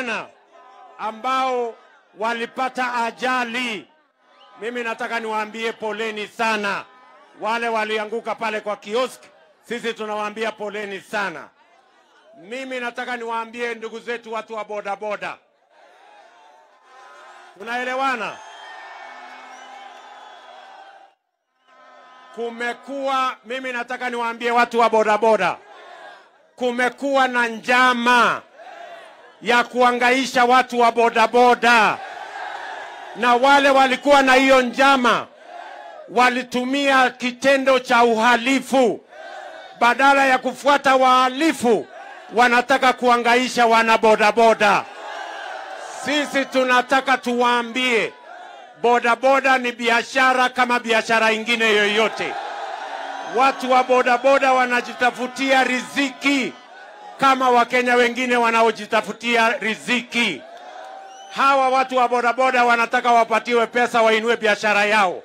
vijana ambao walipata ajali. Mimi nataka niwaambie poleni sana. Wale walianguka pale kwa kiosk, sisi tunawaambia poleni sana. Mimi nataka niwaambie ndugu zetu watu wa bodaboda, tunaelewana? Kumekuwa, mimi nataka niwaambie watu wa bodaboda, kumekuwa na njama ya kuangaisha watu wa bodaboda, na wale walikuwa na hiyo njama walitumia kitendo cha uhalifu badala ya kufuata wahalifu, wanataka kuangaisha wana bodaboda. Sisi tunataka tuwaambie bodaboda ni biashara kama biashara ingine yoyote. Watu wa bodaboda wanajitafutia riziki kama Wakenya wengine wanaojitafutia riziki. Hawa watu wa bodaboda wanataka wapatiwe pesa wainue biashara yao,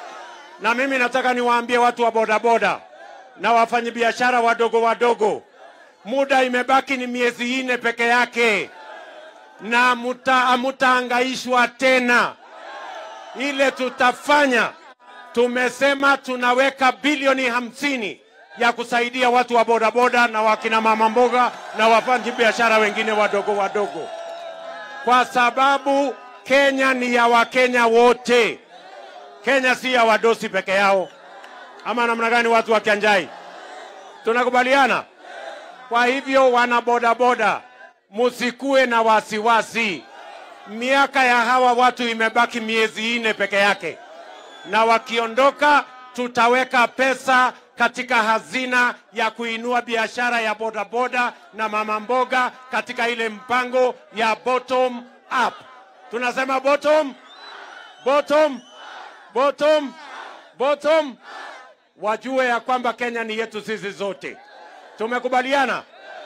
na mimi nataka niwaambie watu wa bodaboda na wafanyabiashara wadogo wadogo, muda imebaki ni miezi nne peke yake, na muta, mutaangaishwa tena. Ile tutafanya, tumesema tunaweka bilioni hamsini ya kusaidia watu wa bodaboda na wakina mama mboga na wafanyi biashara wengine wadogo wadogo, kwa sababu Kenya ni ya Wakenya wote. Kenya si ya wadosi peke yao, ama namna gani? Watu wa Kianjai, tunakubaliana? Kwa hivyo, wana bodaboda, musikue na wasiwasi. Miaka ya hawa watu imebaki miezi nne peke yake, na wakiondoka tutaweka pesa katika hazina ya kuinua biashara ya bodaboda na mama mboga katika ile mpango ya bottom up. Tunasema bottom, bottom, bottom, bottom. Wajue ya kwamba Kenya ni yetu sisi zote. Tumekubaliana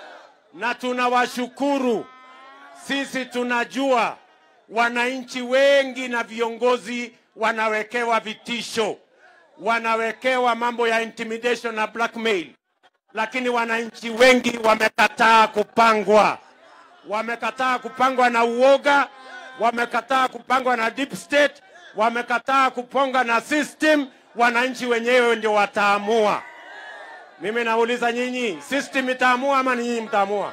na tunawashukuru. Sisi tunajua wananchi wengi na viongozi wanawekewa vitisho wanawekewa mambo ya intimidation na blackmail, lakini wananchi wengi wamekataa kupangwa, wamekataa kupangwa na uoga, wamekataa kupangwa na deep state, wamekataa kupangwa na system. Wananchi wenyewe ndio wataamua. Mimi nauliza nyinyi, system itaamua ama ni nyinyi mtaamua?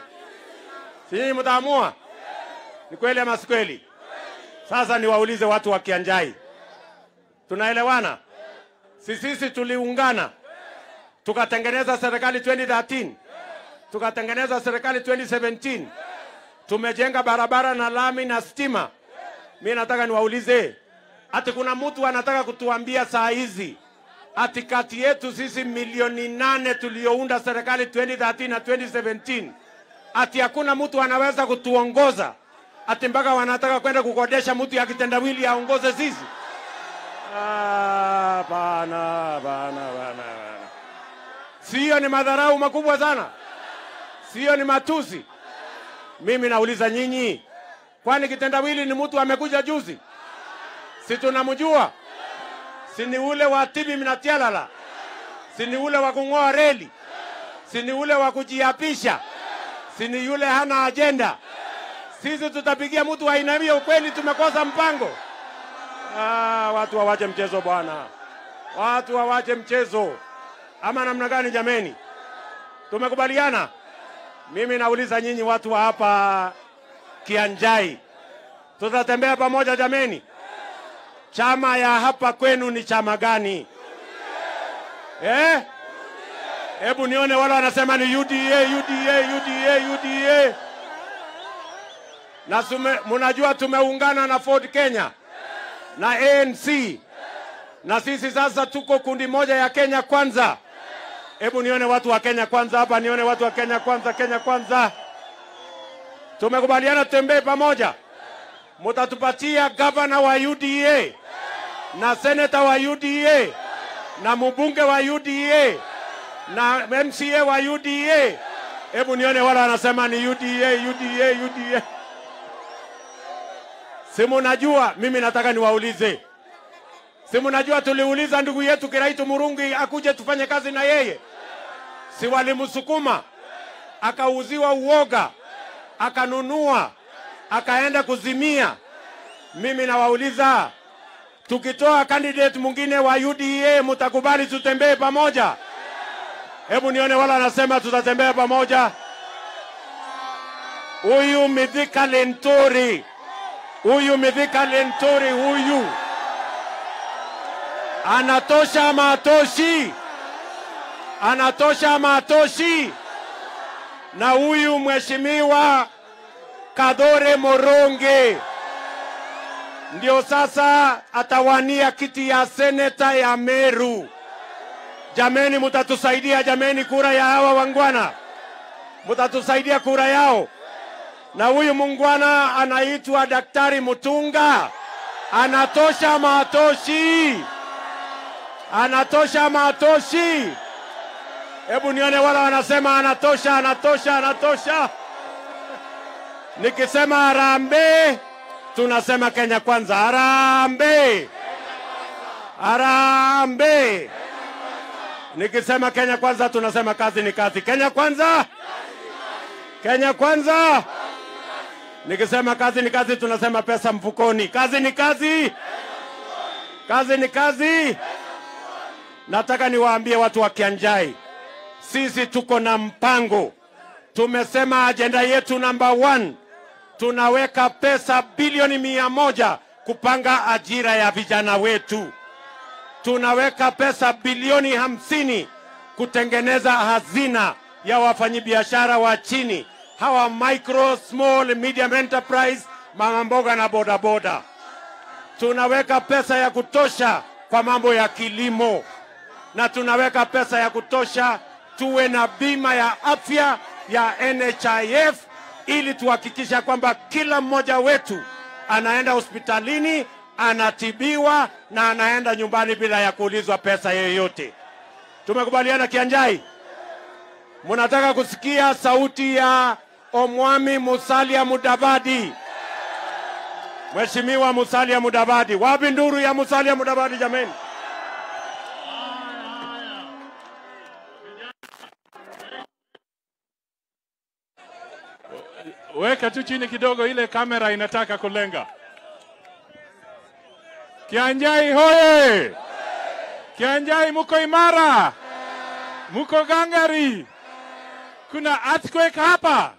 Si nyinyi mtaamua? Ni kweli ama si kweli? Sasa niwaulize watu wa Kianjai, tunaelewana? Si sisi tuliungana tukatengeneza serikali 2013 tukatengeneza serikali 2017 tumejenga barabara na lami na stima. Mi nataka niwaulize, ati kuna mtu anataka kutuambia saa hizi ati kati yetu sisi milioni nane tuliounda serikali 2013 na 2017 ati hakuna mtu anaweza kutuongoza ati mpaka wanataka kwenda kukodesha mtu ya kitendawili aongoze sisi? Ah, bana, bana, bana, bana. Sio ni madharau makubwa sana? Sio ni matusi? Mimi nauliza nyinyi, kwani kitendawili ni mtu amekuja juzi? Si tunamjua? Si ni ule wa tibi mnatialala? Si ni ule wa kung'oa reli? Si ni ule wa kujiapisha? Si ni yule hana ajenda? Sisi tutapigia mtu wa aina hiyo? Kweli tumekosa mpango? Ah, watu wawache mchezo bwana, watu wawache mchezo. Ama namna gani jameni? Tumekubaliana? Mimi nauliza nyinyi watu wa hapa Kianjai, tutatembea pamoja jameni? Chama ya hapa kwenu ni chama gani? Eh? Hebu nione wale wanasema ni UDA, UDA, UDA, UDA. Na sume, munajua tumeungana na Ford Kenya na ANC na sisi sasa tuko kundi moja ya Kenya Kwanza. Hebu nione watu wa Kenya Kwanza hapa, nione watu wa Kenya Kwanza, Kenya Kwanza. Tumekubaliana tutembee pamoja, mutatupatia gavana wa UDA na seneta wa UDA na mbunge wa UDA na MCA wa UDA. Hebu nione wale wanasema ni UDA, UDA, UDA. Si munajua, mimi nataka niwaulize, si munajua tuliuliza ndugu yetu Kiraitu Murungi akuje tufanye kazi na yeye, si walimsukuma akauziwa uoga, akanunua, akaenda kuzimia. Mimi nawauliza, tukitoa candidate mwingine wa UDA mtakubali tutembee pamoja? Hebu nione wala anasema tutatembea pamoja. Huyu Mithika Lenturi, huyu Mithika Lenturi, huyu anatosha ama atoshi? Anatosha ama atoshi? Na huyu mheshimiwa Kadore Moronge ndio sasa atawania kiti ya seneta ya Meru. Jameni, mutatusaidia jameni, kura ya hawa wangwana, mutatusaidia kura yao. Na huyu mungwana anaitwa Daktari Mutunga, anatosha ama atoshi? Anatosha ama atoshi? Hebu nione wala wanasema anatosha, anatosha, anatosha. Nikisema harambee, tunasema Kenya kwanza. Harambee, harambee. Nikisema Kenya kwanza, tunasema kazi ni kazi. Kenya kwanza, Kenya kwanza. Nikisema kazi ni kazi, tunasema pesa mfukoni. Kazi ni kazi, kazi ni kazi. Nataka niwaambie watu wa Kianjai, sisi tuko na mpango. Tumesema ajenda yetu namba one, tunaweka pesa bilioni mia moja kupanga ajira ya vijana wetu. Tunaweka pesa bilioni hamsini kutengeneza hazina ya wafanyabiashara wa chini, hawa micro, small, medium enterprise, mama mboga na bodaboda. Tunaweka pesa ya kutosha kwa mambo ya kilimo na tunaweka pesa ya kutosha tuwe na bima ya afya ya NHIF ili tuhakikisha kwamba kila mmoja wetu anaenda hospitalini anatibiwa na anaenda nyumbani bila ya kuulizwa pesa yoyote. Tumekubaliana Kianjai? Munataka kusikia sauti ya Omwami Musalia Mudavadi? Mheshimiwa Musalia Mudavadi, wapi nduru ya Musalia Mudavadi jameni? Weka tu chini kidogo, ile kamera inataka kulenga. Kianjai hoye! Kianjai muko imara, muko gangari, kuna earthquake hapa.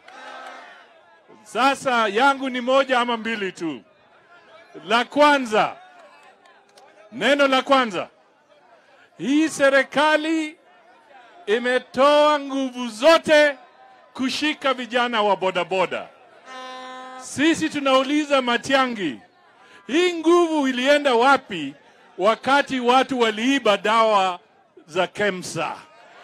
Sasa yangu ni moja ama mbili tu. La kwanza, neno la kwanza, hii serikali imetoa nguvu zote kushika vijana wa bodaboda. Sisi tunauliza Matiangi, hii nguvu ilienda wapi wakati watu waliiba dawa za KEMSA?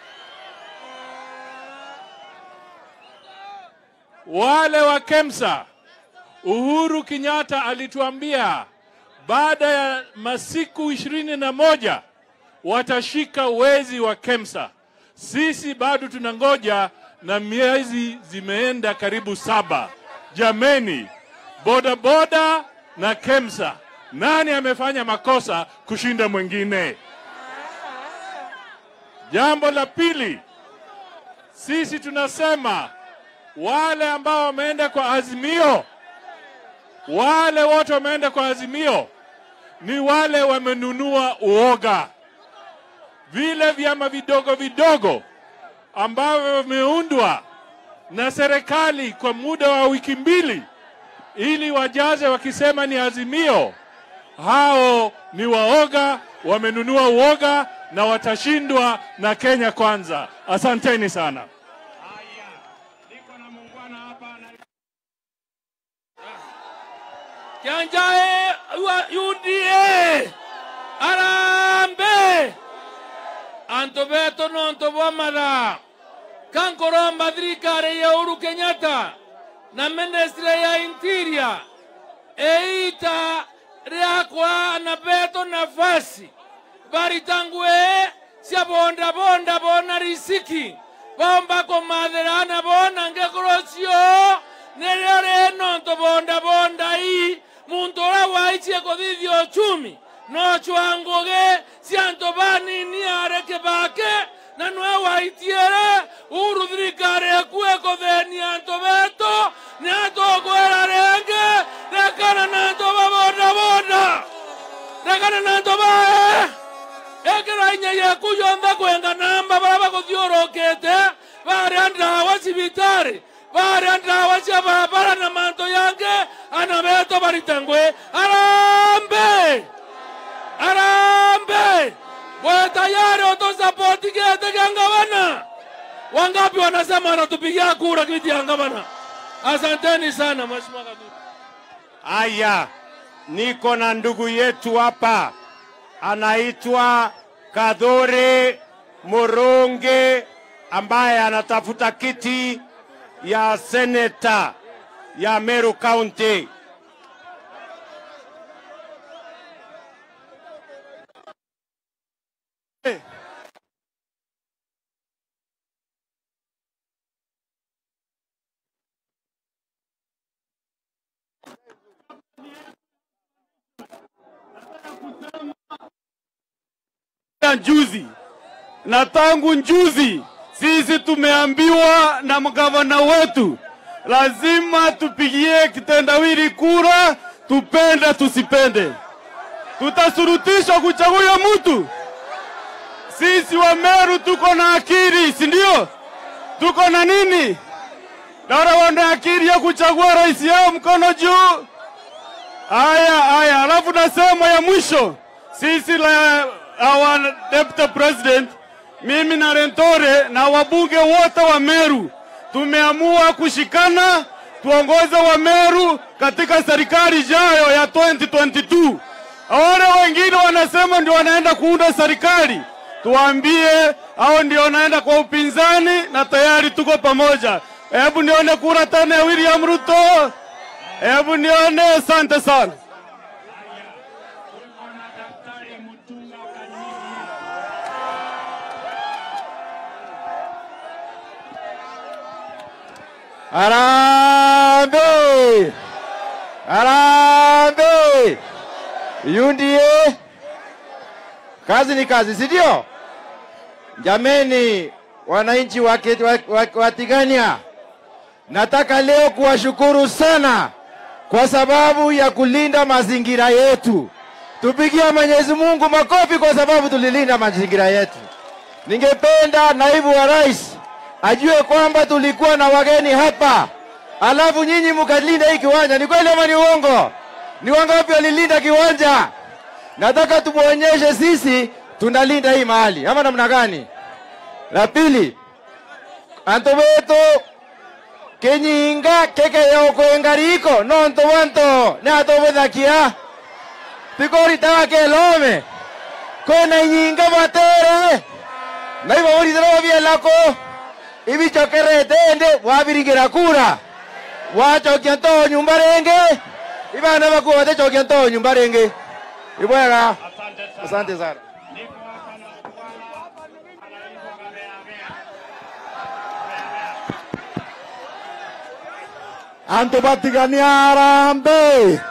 Wale wa KEMSA, Uhuru Kenyatta alituambia baada ya masiku ishirini na moja watashika wezi wa KEMSA. Sisi bado tunangoja na miezi zimeenda karibu saba. Jameni, bodaboda na KEMSA, nani amefanya makosa kushinda mwingine? Jambo la pili, sisi tunasema wale ambao wameenda kwa Azimio, wale wote wameenda kwa Azimio ni wale wamenunua uoga, vile vyama vidogo vidogo ambavyo vimeundwa na serikali kwa muda wa wiki mbili ili wajaze wakisema ni Azimio. Hao ni waoga, wamenunua uoga na watashindwa na Kenya Kwanza. Asanteni sana. Kianjae wa UDA Arambe Anto beto no anto bomara Kankoromba thirikari ya Uhuru Kenyatta na ministry ya interior eita riakwa na beto nafasi baritangue cia bonda bonda bona risiki bomba komatherana bona ngekorocio nirio rinonto bonda bonda ii muntu uria waicie kuthithia uchumi no chwanguge cianto banini are kibake na nwe waitiere uru thirikari ekue kuthenia antu betu ni atukwira ringi regana na anto bae ekera inya yaku yonthe kwenga namba bara baguthiurukite baria ndawa cibitari baria ndawa cia barabara na manto yange ana beto baritengwe arambe arambe mwe tayari otosapoti kete kya ngavana wangapi wanasema wanatupigia kura kiti ya ngavana asanteni sana mheshimiwa katibu Aya, niko na ndugu yetu hapa anaitwa Kadhure Murungi ambaye anatafuta kiti ya seneta ya Meru County. ya njuzi na tangu njuzi sisi tumeambiwa na mgavana wetu lazima tupigie kitendawili kura, tupende tusipende, tutasurutishwa kuchagua mtu. Sisi wa Meru tuko na akili, si ndio? Tuko na nini? Dara wana akili ya kuchagua rais yao, mkono juu. Haya haya, alafu nasema ya mwisho, sisi la our deputy president, mimi na Rentore na wabunge wote wa Meru tumeamua kushikana tuongoze wa Meru katika serikali ijayo ya 2022. Wale wengine wanasema ndio wanaenda kuunda serikali, tuambie hao ndio wanaenda kwa upinzani, na tayari tuko pamoja. Hebu nione kura tena ya William Ruto. Hebu nione. Asante sana. Harambee! Harambee! UDA, kazi ni kazi, si ndio? Jameni, wananchi wa Ke- wa- wa- wa Tigania, nataka leo kuwashukuru sana kwa sababu ya kulinda mazingira yetu. Tupigie Mwenyezi Mungu makofi kwa sababu tulilinda mazingira yetu. Ningependa naibu wa rais ajue kwamba tulikuwa na wageni hapa, alafu nyinyi mkalinda hii kiwanja. Ni kweli ama ni uongo? Ni wangapi walilinda kiwanja? Nataka tumuonyeshe sisi tunalinda hii mahali, ama namna gani? La pili, anto beto kenyinga kekeyokwengariko nonto wanto ne atobothakia tikoritaga kelome kwena inyinga batere naiba boritera babielako ibichokerete ende wabiringira kura wachokia ntoo nyumba renge ibana bakuwa batechokia ntoo nyumba renge ibwega asante sana Anto batigania arambe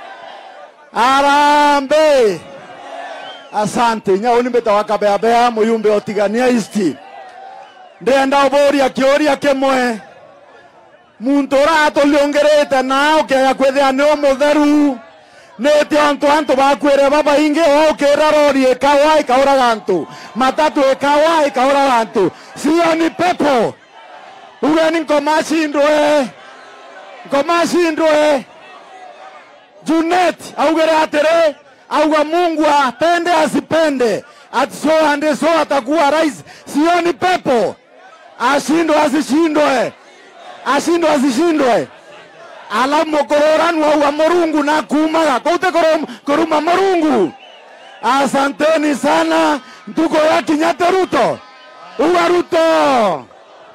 arambe asante nyauni mbeta wakabeabea muyumbe otigania isti ndenda oboria kioria kimwe muntu uratuliongerete na ukega kwithia ni umutheru niti antu antu bakwire babaingi ukira rori ikawa ikauraga antu matatu ikawa ikauraga antu sio ni pepo ugeni nkomacindwe nkomacindwe Junet augere atiri auga Mungu apende asipende, ati so ande so atakuwa rais, sioni pepo. Ashindwe asishindwe, ashindwe asishindwe. Alafu mukororanu auga Murungu na kumaga koute korom- koruma Murungu. Asanteni sana, ntuko ya Kenyatta Ruto, uga Ruto.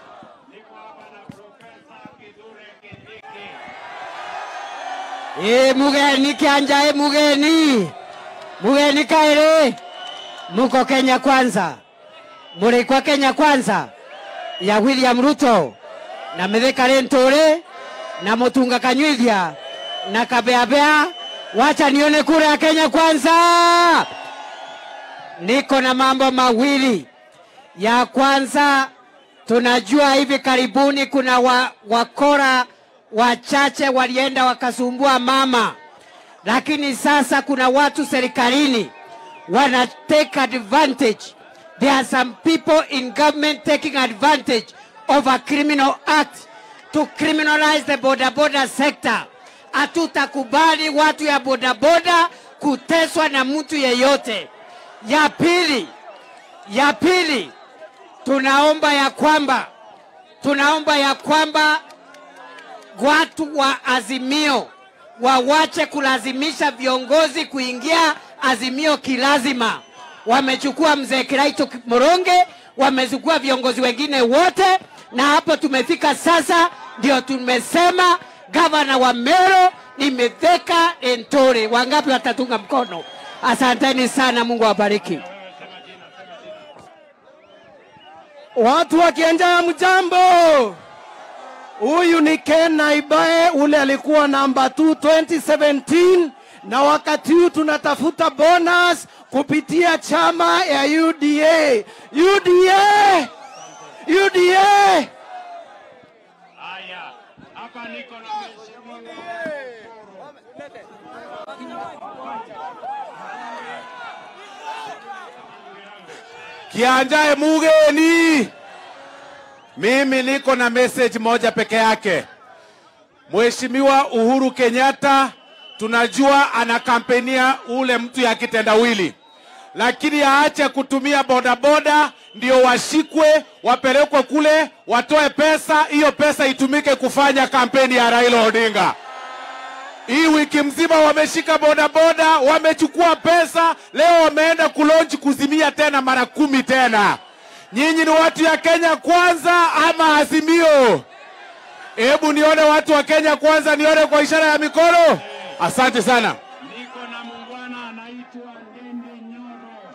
Ĩ mugeni kianja ĩ mugeni mugeni kaĩrĩ muko Kenya kwanza mũrĩ kwa Kenya kwanza ya William Ruto na Mithika Linturi na Mutunga Kanyuithia na Kabeabea. Wacha nione kura ya Kenya kwanza. Niko na mambo mawili. Ya kwanza tunajua hivi karibuni kuna wa, wakora wachache walienda wakasumbua mama lakini sasa kuna watu serikalini wana take advantage. There are some people in government taking advantage of a criminal act to criminalize the bodaboda sector. Hatutakubali watu ya bodaboda kuteswa na mtu yeyote. Ya pili, ya pili, tunaomba ya kwamba tunaomba ya kwamba watu wa Azimio wawache kulazimisha viongozi kuingia Azimio kilazima. Wamechukua mzee Kiraito Moronge, wamechukua viongozi wengine wote, na hapo tumefika sasa. Ndio tumesema gavana wa Meru ni Mithika Linturi. Wangapi watatunga mkono? Asanteni sana, Mungu awabariki. Watu wa Kianjaa, mjambo. Huyu ni Ken Naibae, ule alikuwa namba 2 2017, na wakati huu tunatafuta bonus kupitia chama ya UDA. UDA, UDA. Haya, hapa niko na mheshimiwa Kianjae mugeni, mimi niko na message moja peke yake. Mheshimiwa Uhuru Kenyatta tunajua anakampenia ule mtu ya kitendawili, lakini aache kutumia bodaboda ndio washikwe wapelekwe kule watoe pesa, hiyo pesa itumike kufanya kampeni ya Raila Odinga. Hii wiki mzima wameshika bodaboda, wamechukua pesa, leo wameenda kulonji kuzimia tena mara kumi tena. Nyinyi ni watu ya Kenya kwanza ama Azimio? Hebu nione watu wa Kenya kwanza, nione kwa ishara ya mikono. Asante sana. Niko na muungwana anaitwa Ndende Nyoro.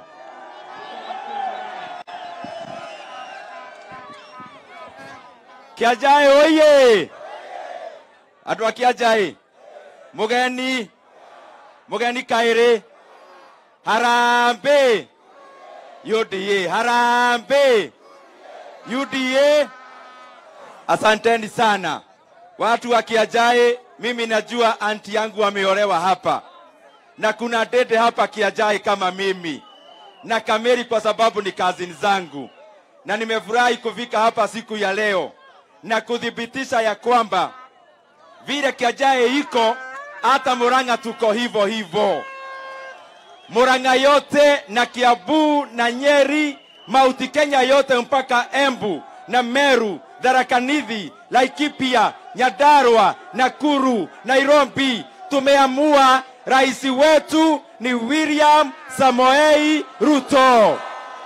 Kiajae oye! Andũ a Kiajae, mũgeni, mũgeni kaĩrĩ, harambĩ, UDA, harambĩ, UDA. Asanteni sana watu wa Kiajae. Mimi najua anti yangu ameolewa hapa na kuna dede hapa Kiajae kama mimi na Kameri kwa sababu ni kazini zangu, na nimefurahi kufika hapa siku ya leo na kuthibitisha ya kwamba vile Kiajae iko hata Murang'a tuko hivyo hivyo. Murang'a yote na Kiambu na Nyeri, Mauti Kenya yote mpaka Embu na Meru, Tharaka Nithi, Laikipia, Nyandarua, Nakuru, Nairobi, tumeamua rais wetu ni William Samoei Ruto,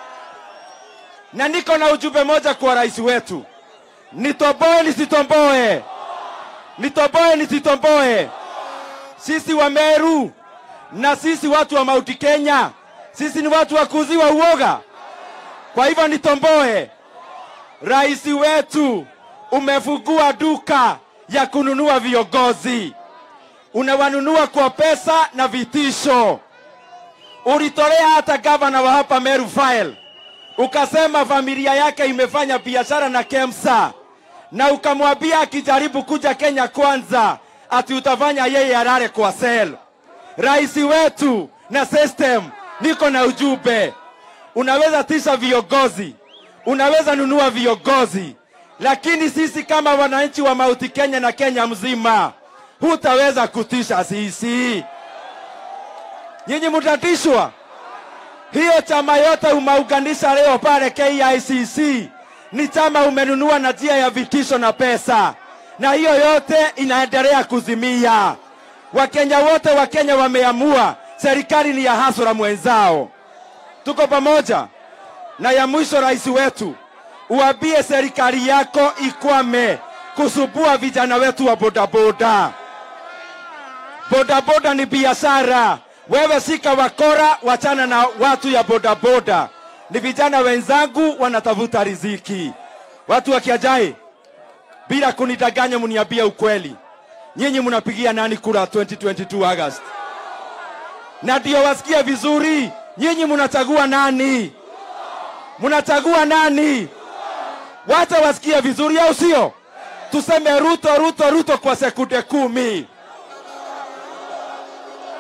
na niko na ujumbe moja kwa rais wetu, nitomboe nisitomboe, nitomboe nisitomboe. Sisi wa Meru na sisi watu wa Mauti Kenya, sisi ni watu wa kuziwa uoga. Kwa hivyo nitomboe, rais wetu umefungua duka ya kununua viongozi, unawanunua kwa pesa na vitisho. Ulitolea hata gavana wa hapa Meru file, ukasema familia yake imefanya biashara na KEMSA, na ukamwambia akijaribu kuja Kenya kwanza ati utafanya yeye alale kwa sel. Rais wetu na system, niko na ujumbe, unaweza tisha viongozi, unaweza nunua viongozi, lakini sisi kama wananchi wa Mauti Kenya na Kenya mzima hutaweza kutisha sisi. Nyinyi mtatishwa. Hiyo chama yote umeuganisha leo pale KICC ni chama umenunua na njia ya vitisho na pesa, na hiyo yote inaendelea kuzimia. Wakenya wote wa Kenya wameamua serikali ni ya hasura mwenzao. Tuko pamoja. Na ya mwisho, rais wetu, uambie serikali yako ikwame kusubua vijana wetu wa bodaboda. Bodaboda ni biashara. Wewe sika wakora, wachana na watu ya bodaboda. Ni vijana wenzangu wanatafuta riziki. Watu wa Kiajai, bila kunidanganya, mniambie ukweli, nyinyi mnapigia nani kura 2022 August? Na ndio wasikie vizuri, nyinyi mnachagua nani? Mnachagua nani? Wacha wasikie vizuri, au sio? Tuseme Ruto, Ruto, Ruto kwa sekunde kumi.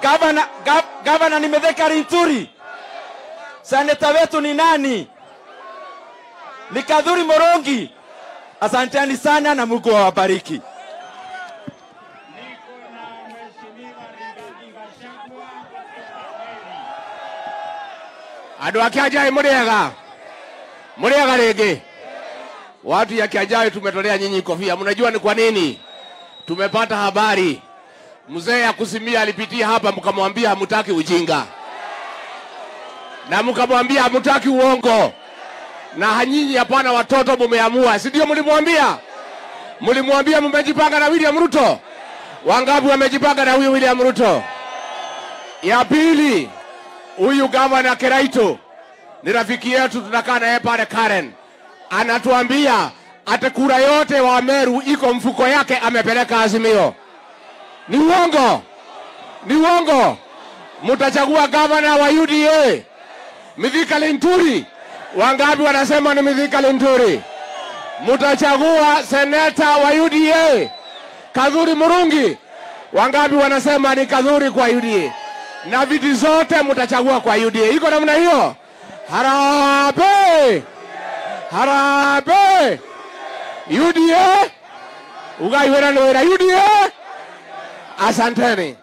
Gavana, gav, gavana ni Mithika Linturi. Seneta wetu ni nani? Ni Kadhuri Morongi. Asanteni sana na Mungu awabariki. andå a kä anjai må rä ega må rä ega rä ngä watu ya kiajai tumetolea nyinyi kofia mnajua ni kwa nini tumepata habari mzee akusimia alipitia hapa mkamwambia hamutaki ujinga na mkamwambia hamutaki uongo na hanyinyi hapana watoto mumeamua si ndio mlimwambia mlimwambia mmejipanga na william ruto wangapi wamejipanga na huyu william ruto ya pili huyu gavana Keraito ni rafiki yetu, tunakaa naye pale Karen, anatuambia ati kura yote wa Meru iko mfuko yake, amepeleka Azimio. Ni uongo, ni uongo. Mtachagua gavana wa UDA Mithika Linturi. Wangapi wanasema ni Mithika Linturi? Mtachagua seneta wa UDA Kadhuri Murungi. Wangapi wanasema ni Kadhuri kwa UDA? na viti zote mtachagua kwa UDA. Iko namna hiyo? Harambee! Harambee! UDA! Ugai wera ni wera UDA! Asanteni.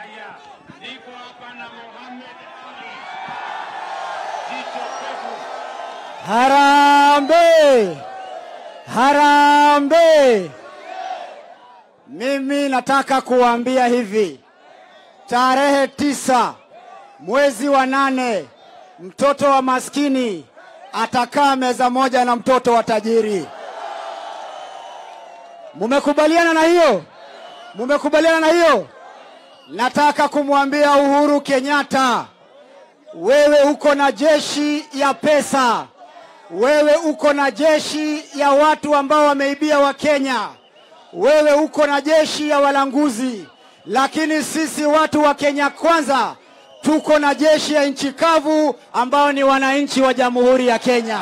Harambe! Harambe! Mimi nataka kuambia hivi, tarehe tisa mwezi wa nane mtoto wa maskini atakaa meza moja na mtoto wa tajiri. Mumekubaliana na hiyo? Mumekubaliana na hiyo? Nataka kumwambia Uhuru Kenyatta, wewe uko na jeshi ya pesa, wewe uko na jeshi ya watu ambao wameibia Wakenya, wewe uko na jeshi ya walanguzi, lakini sisi watu wa Kenya Kwanza tuko na jeshi ya nchi kavu ambao ni wananchi wa Jamhuri ya Kenya.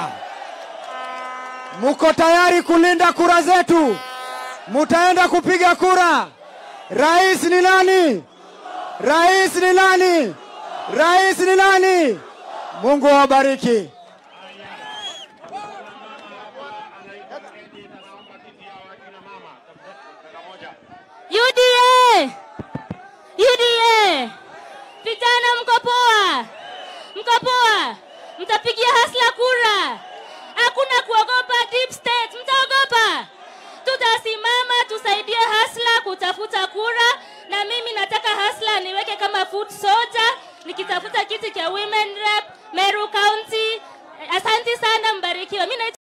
Muko tayari kulinda kura zetu? Mutaenda kupiga kura. Rais ni nani? Rais ni nani? Rais ni nani? Mungu awabariki. UDA! UDA! Vijana mko poa? Mko poa? Mtapigia hasla kura. Hakuna kuogopa deep state. Mtaogopa? Tutasimama tusaidie hasla kutafuta kura na mimi nataka hasla niweke kama food soldier nikitafuta kiti cha women rep Meru County. Asante sana mbarikiwa. Mimi naitwa